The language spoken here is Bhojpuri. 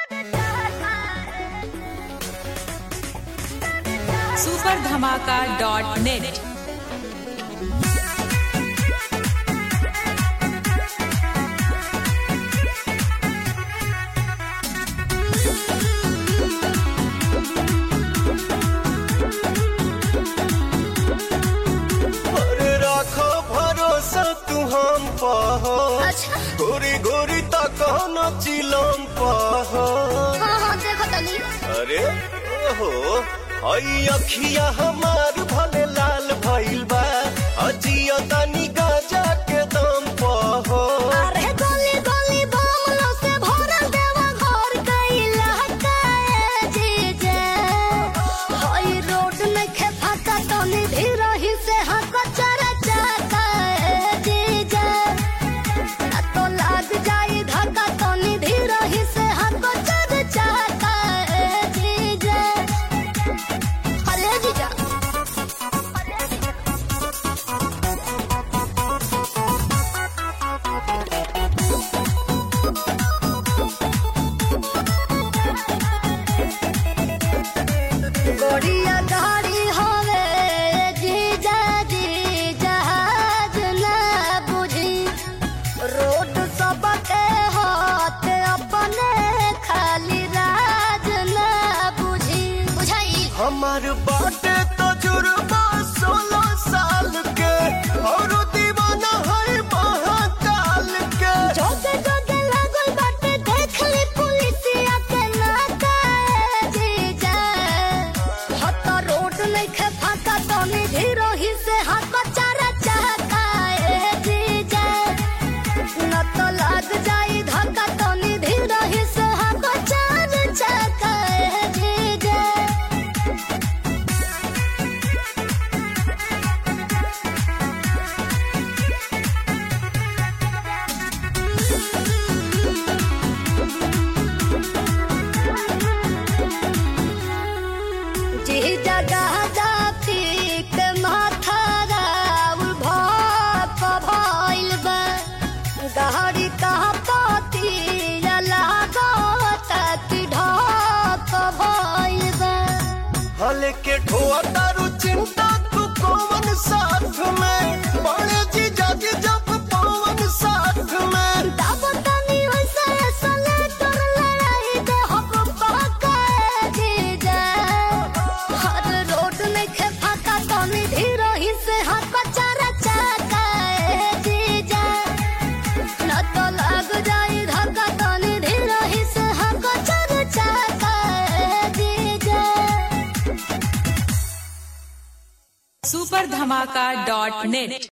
सुपर धमाका डॉट नेट अरे राखो भरोसा तू हम पहो अच्छा गोरी गोरी तक न चिलम पहो हाँ हाँ देखो तनी अरे ओहो हई अखिया हमार भले लाल भइल बा अजिया तनी गाजा के दम पहो अरे गोली गोली बमलो से भरल देवा घर कैला काए जीजे हई रोड में खे फाका तनी धीरही से हक चरा चाकाए जीजे ना तो लाग जाई धक्का तनी धीरही से हक चरा चाकाए जीजे अरे जीजा अरे जीजा गोड़िया गाड़ी होवे जीजा जी जहाज ना बुझी रोड सबके हाथ अपने खाली राज ना बुझी बुझाई हमार बाटे तजुर्बा सोलह साल के और दीवाना है महाकाल के जोगे जोगे लागल बाटे देख ली पुलिसिया के नाकाए जीजा हत रोड नइखे फाका तनी धीरही से हाथ चारा चाकाए जीजा न तो लाग जाई धक्का तनी धीरही से हाथ चारा चाकाए जीजा जी जगह जाफिक माथा राउल भाप भइल बा गहरी कहा पाती लागत कि ढाप भइल बा हले के ठोआ तारू चिंता तू कौन साथ में बड़े जी जाति जब पवन साथ में तब तनी वैसे सले कर लड़ाई दे हम पकाए जीजा हर रोड में खे फाका तनी धीरही से हाथ चारा चाकाए जीजा न तो लग जाई धक्का तनी धीरही से हाथ चारा चाकाए जीजा सुपर धमाका डॉट नेट